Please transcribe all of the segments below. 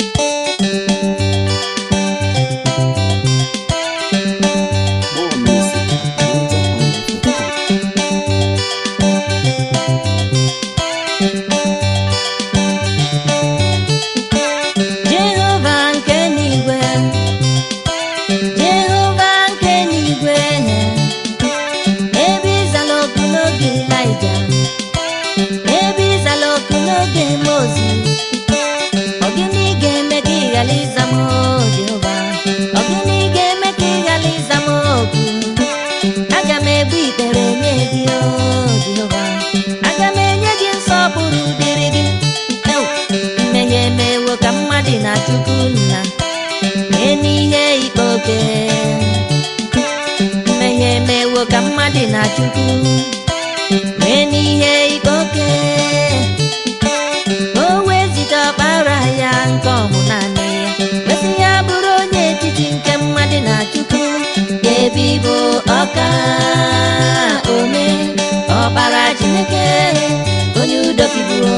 More music at ninjahighlife.com. Jehova nke n'igwe Jehova nke n'igwe ebe ịzala oku n'oge Ịlaịja ebe ịzala oku n'oge Mozis ọ gịnị ga-eme ka ị ghara ịza m o, Jehova ọ gịnị ga-eme ka ị ghara ịza m oku aga m egbu ikpere nye gị o Jehova aga m enye gị nsọpụrụ dịrị gị Ew, mmehie emewo ka mmadụ na chukwu nna mee n'ihe ikpe oke mmehie emewo ka mmadụ na chukwu mee n'ihe ikpe oke o wezita ọkpara ya nke ọmụ naanị ya kwesị ya bụrụ onye etiti nke mmadụ na chukwu ebe ịbụ ọka ome ọkpara chineke onye udo kibuo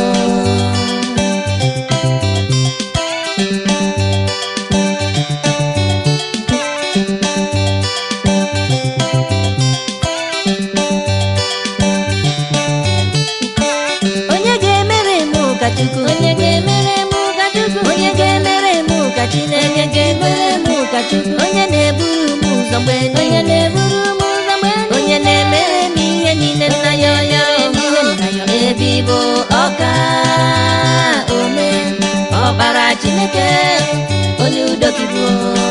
onye ga-emere m ụka chukwu onye ga-emere m ụka chukwu onye ga-emere m ụka chineke ga-emere m ụka chukwu onye na-eburu m ụzọ mgbe onye na-eburu m ụzọ mgbe onye na-emere m ihe niile nna ya onye m ihe nna ya ebe ịbụ ọka ome ọbara chineke onye udo kibuo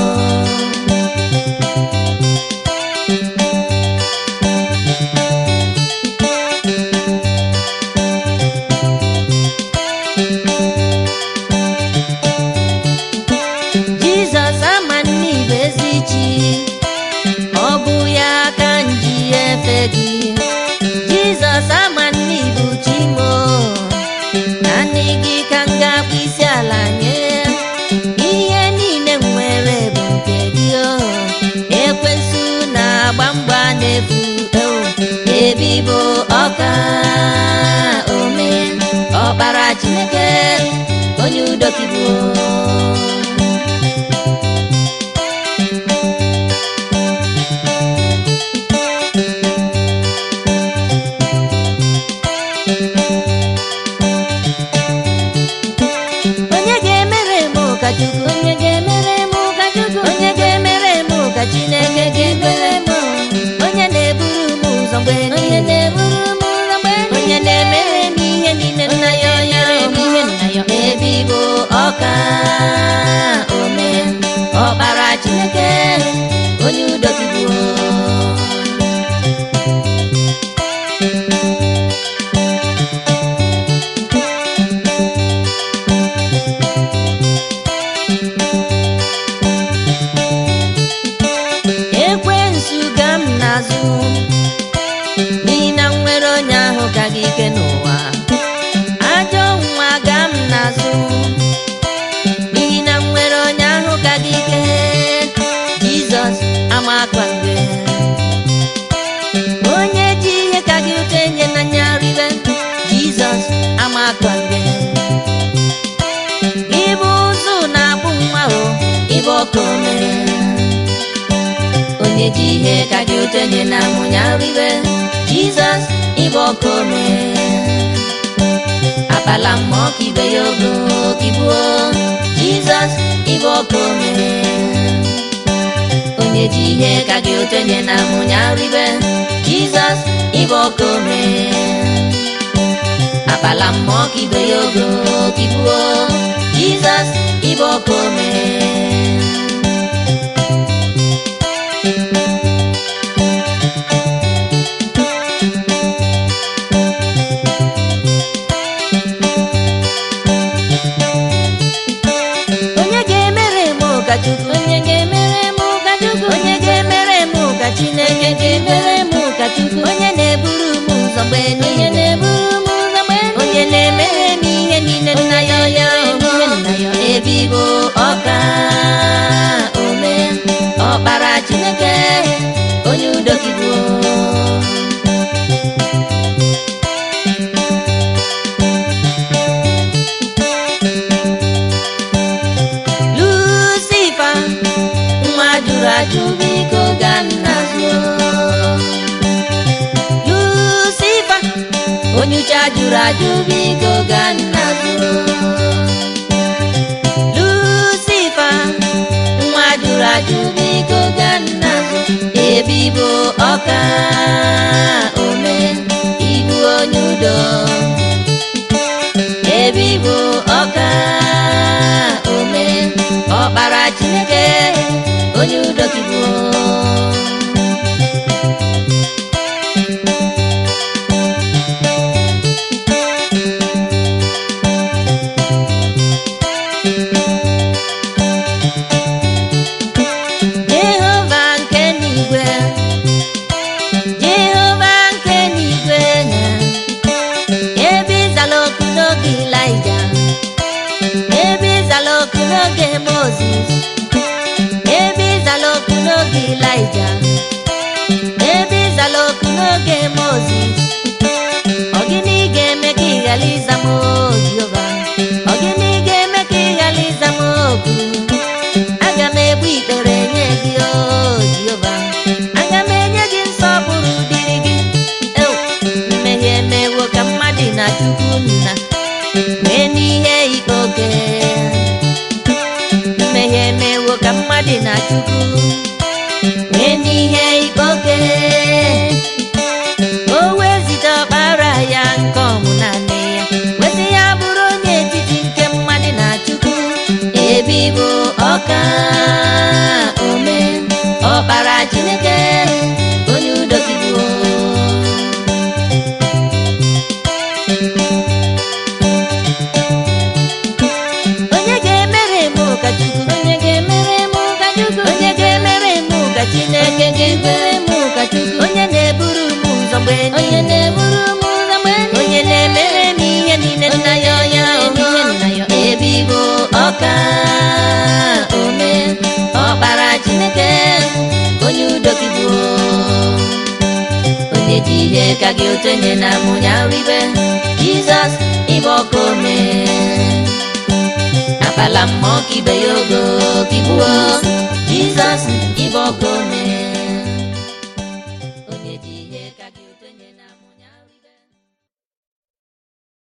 jizọs ama n'ibe ezi chi ọ bụ ya ka m ji efe gị jizọs ama n'ibu chi mo naanị gị ka m ga-akpụ isi ala nye ihe niile m nwere bụ nke gị o ekwensu na-agba mgba n'efu o ebe ịbụ ọka ome ọkpara chineke onye udo kibuo onye ga-emere m ụka chukwu onye ga-emere m ụka chukwu onye ga-emere m ụka chineke ga-emere m onye na-eburu m ụzọ mgbe onye na-eburu m ụzọ mgbe onye na-emere m ihe niile nna ya onye m ihe nna ya ebe ịbụ ọka ome ọkpara chineke onye udo kibuo ekwensu ga m n'azụ n'ihi na m nwere onye ahụ ka gị ike n'ụwa ajọ nwa ga m n'azụ n'ihi na m nwere onye ahụ ka gị ike jizọs amakwa mgbe onye ji ihe ka gị ụtọ enye n'anya ribe jizọs amakwa mgbe ịbụ ụzụ na-abụ nwa o ịbụ ọkụ mere onye ji ihe ka gị ụtọ nye na amụnya ribe jizọs ịbụ ọkụ ome akpala mmụọ ka ibe ya ogo kibuo jizọs ịbụ ọkụ ome onye ji ihe ka gị ụtọ nye na amụnya ribe jizọs ịbụ ọkụ ome akpala mmụọ ka ibe ya ogo kibuo jizọs ịbụ ọkụ ome onye ga-emere m ụka chukwu onye ga-emere m ụka chukwu onye ga-emere m ụka chineke ga-emere m ụka chukwu onye na-eburu m ụzọ mgbe onye na-eburu m ụzọ mgbe onye na-emere m ihe niile nna ya onye ajụ biko gaa n'azụ lucifa onye uche ajụrụ ajụ biko gaa n'azụ lucifa nwa jụrụ ajụ biko gaa n'azụ ebibo ọka ome ibu onye udo ebibo ọka ome ọkpara chineke onye udo kibu jehova nke n'igwe jehova nke n'igwe na ebe ịzala oku n'oge ilaija ebe ịzala oku n'oge mozis ebe ịzala oku n'oge ilaija ebe ịzala oku n'oge mozis ọ gịnị ga-eme ka ị ghara ịza m o jehova ọ gịnị ga-eme ka ị ghara ịza m oku aga m egbu ikpere nye gị o jehova aga m enye gị nsọpụrụ dịrị gị Ew, mmehie emewo ka mmadụ na chukwu nna mee n'ihe ikpe oke mmehie emewo ka mmadụ na chukwu mee n'ihe ikpe oke o wezite ọkpara ya nke ọmụ naanị ya wesị ya bụrụ onye etiti nke mmadụ na chukwu ebibo ọka ome ọkpara chineke onye udo kibuo onye ga-emere m ụka chukwu onye ga-emere m ụka chukwu onye ga-emere m ụka chineke ga-emere m ụka chukwu onye na-eburu m ụzọ mgbe onye na-eburu m ụzọ mgbe onye na-emere m ihe niile nna ya ọnya ihe nna ya ebibo ọka ome ọkpara chineke onye udo kibuo onye ji ihe ka gị otenye na mụnya ribe jizọs ịbụ ọka ome akpala mmụọ ka ibe ya ogo kigbuo jizọs ịbụ ọka ome